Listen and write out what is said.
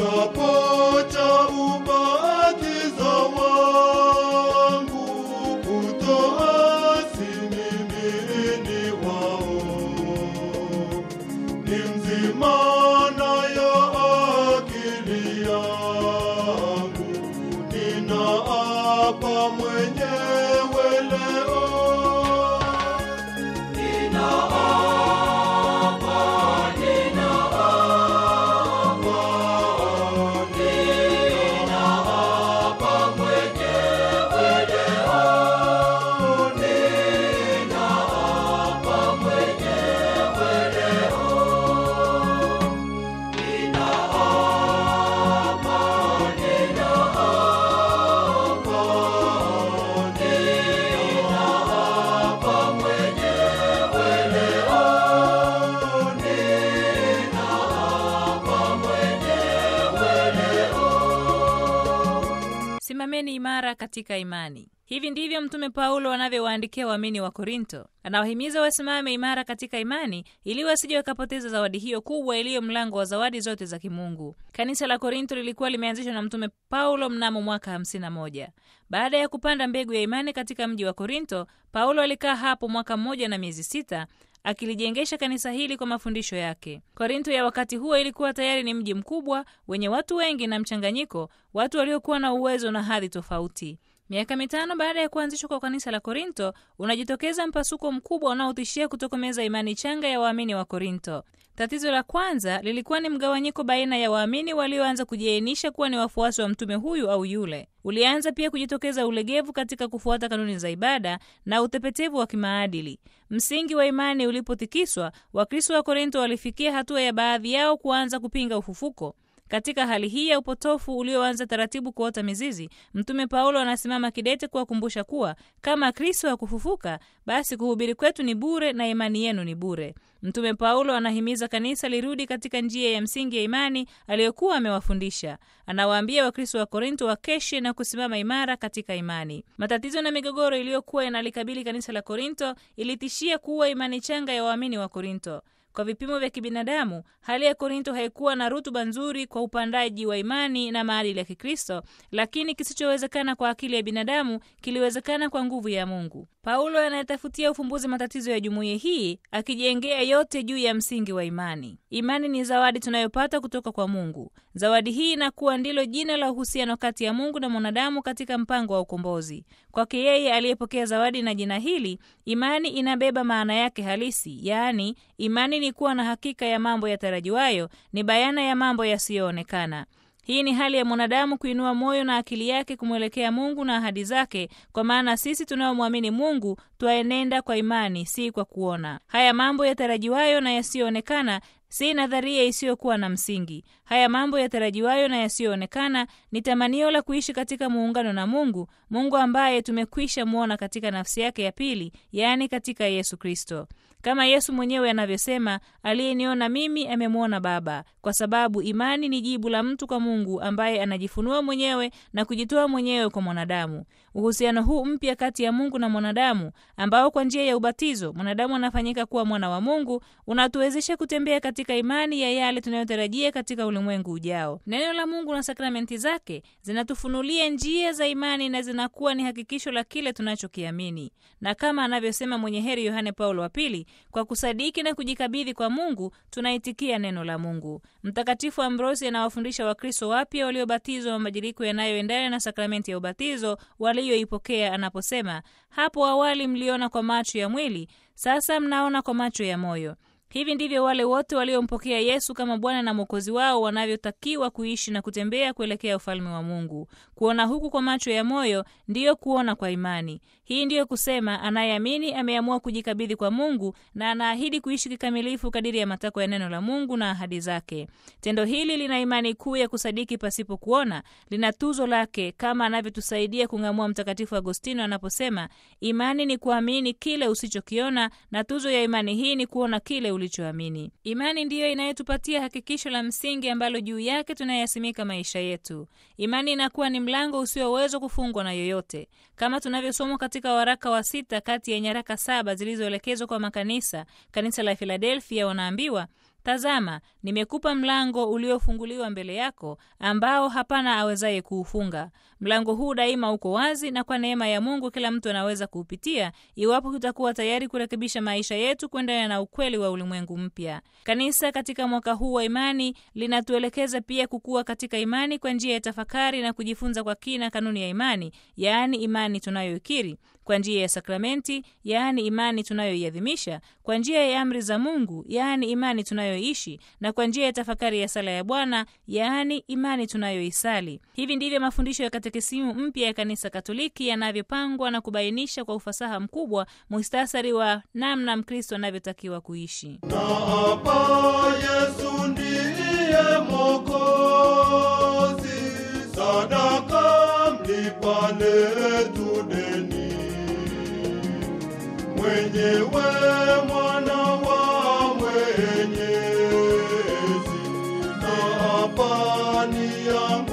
kiapo cha ubatizo wangu kutoasi mimi ni wao ni mzima nayo akili yangu ninaapa mwenyewe leo Simameni imara katika imani. Hivi ndivyo Mtume Paulo anavyowaandikia waamini wa Korinto. Anawahimiza wasimame imara katika imani ili wasije wakapoteza zawadi hiyo kubwa iliyo mlango wa zawadi zote za kimungu. Kanisa la Korinto lilikuwa limeanzishwa na Mtume Paulo mnamo mwaka 51. Baada ya kupanda mbegu ya imani katika mji wa Korinto, Paulo alikaa hapo mwaka mmoja na miezi sita akilijengesha kanisa hili kwa mafundisho yake. Korinto ya wakati huo ilikuwa tayari ni mji mkubwa wenye watu wengi na mchanganyiko, watu waliokuwa na uwezo na hadhi tofauti. Miaka mitano baada ya kuanzishwa kwa kanisa la Korinto, unajitokeza mpasuko mkubwa unaotishia kutokomeza imani changa ya waamini wa Korinto. Tatizo la kwanza lilikuwa ni mgawanyiko baina ya waamini walioanza kujiainisha kuwa ni wafuasi wa mtume huyu au yule. Ulianza pia kujitokeza ulegevu katika kufuata kanuni za ibada na utepetevu wa kimaadili. Msingi wa imani ulipotikiswa, Wakristo wa Korinto walifikia hatua ya baadhi yao kuanza kupinga ufufuko. Katika hali hii ya upotofu ulioanza taratibu kuota mizizi, Mtume Paulo anasimama kidete kuwakumbusha kuwa kama Kristo hakufufuka, basi kuhubiri kwetu ni bure na imani yenu ni bure. Mtume Paulo anahimiza kanisa lirudi katika njia ya msingi ya imani aliyokuwa amewafundisha. Anawaambia Wakristo wa Korinto wakeshe na kusimama imara katika imani. Matatizo na migogoro iliyokuwa yanalikabili kanisa la Korinto ilitishia kuwa imani changa ya waamini wa Korinto. Kwa vipimo vya kibinadamu, hali ya Korinto haikuwa na rutuba nzuri kwa upandaji wa imani na maadili ya Kikristo, lakini kisichowezekana kwa akili ya binadamu kiliwezekana kwa nguvu ya Mungu. Paulo anayetafutia ufumbuzi matatizo ya jumuiya hii, akijengea yote juu ya msingi wa imani. Imani ni zawadi tunayopata kutoka kwa Mungu. Zawadi hii inakuwa ndilo jina la uhusiano kati ya Mungu na mwanadamu katika mpango wa ukombozi. Kwake yeye aliyepokea zawadi na jina hili, imani inabeba maana yake halisi, yaani imani ni kuwa na hakika ya mambo yatarajiwayo, ni bayana ya mambo yasiyoonekana. Hii ni hali ya mwanadamu kuinua moyo na akili yake kumwelekea Mungu na ahadi zake, kwa maana sisi tunaomwamini Mungu twaenenda kwa imani, si kwa kuona. Haya mambo yatarajiwayo na yasiyoonekana si nadharia isiyokuwa na msingi. Haya mambo yatarajiwayo na yasiyoonekana ni tamanio la kuishi katika muungano na Mungu, Mungu ambaye tumekwisha mwona katika nafsi yake ya pili, yaani katika Yesu Kristo. Kama Yesu mwenyewe anavyosema, aliyeniona mimi amemwona Baba, kwa sababu imani ni jibu la mtu kwa Mungu ambaye anajifunua mwenyewe na kujitoa mwenyewe kwa mwanadamu. Uhusiano huu mpya kati ya Mungu na mwanadamu, ambao kwa njia ya ubatizo mwanadamu anafanyika kuwa mwana wa Mungu, unatuwezesha kutembea katika imani ya yale tunayotarajia katika ulimwengu ujao. Neno la Mungu na sakramenti zake zinatufunulia njia za imani na zinakuwa ni hakikisho la kile tunachokiamini, na kama anavyosema mwenye heri Yohane Paulo wa Pili, kwa kusadiki na kujikabidhi kwa Mungu tunaitikia neno la Mungu. Mtakatifu Ambrosi anawafundisha Wakristo wapya waliobatizwa mabadiliko yanayoendana na sakramenti ya ubatizo waliyoipokea anaposema, hapo awali mliona kwa macho ya mwili, sasa mnaona kwa macho ya moyo. Hivi ndivyo wale wote waliompokea Yesu kama Bwana na Mwokozi wao wanavyotakiwa kuishi na kutembea kuelekea ufalme wa Mungu. Kuona huku kwa macho ya moyo ndiyo kuona kwa imani. Hii ndiyo kusema anayeamini ameamua kujikabidhi kwa Mungu na anaahidi kuishi kikamilifu kadiri ya matakwa ya neno la Mungu na ahadi zake. Tendo hili lina imani kuu ya kusadiki pasipo kuona, lina tuzo lake kama anavyotusaidia kung'amua Mtakatifu Agostino anaposema, imani ni kuamini kile usichokiona na tuzo ya imani hii ni kuona kile ulichoamini. Imani ndiyo inayotupatia hakikisho la msingi ambalo juu yake tunayasimika maisha yetu. Imani inakuwa ni mlango usioweza kufungwa na yoyote, kama tunavyosoma katika waraka wa sita kati ya nyaraka saba zilizoelekezwa kwa makanisa. Kanisa la Filadelfia wanaambiwa Tazama, nimekupa mlango uliofunguliwa mbele yako, ambao hapana awezaye kuufunga. Mlango huu daima uko wazi, na kwa neema ya Mungu kila mtu anaweza kuupitia, iwapo tutakuwa tayari kurekebisha maisha yetu kuendana na ukweli wa ulimwengu mpya. Kanisa katika mwaka huu wa imani linatuelekeza pia kukua katika imani kwa njia ya tafakari na kujifunza kwa kina kanuni ya imani, yaani imani tunayoikiri kwa njia ya sakramenti, yaani imani tunayoiadhimisha, kwa njia ya amri za Mungu, yaani imani tunayoishi, na kwa njia ya tafakari ya sala ya Bwana, yaani imani tunayoisali. Hivi ndivyo mafundisho ya katekisimu mpya ya Kanisa Katoliki yanavyopangwa na kubainisha kwa ufasaha mkubwa muhtasari wa namna Mkristo anavyotakiwa kuishi. Na hapa Yesu ndiye Mwokozi, sadaka mlipa letu deni, mwenyewe mwana wa Mwenyezi, na hapa ni yangu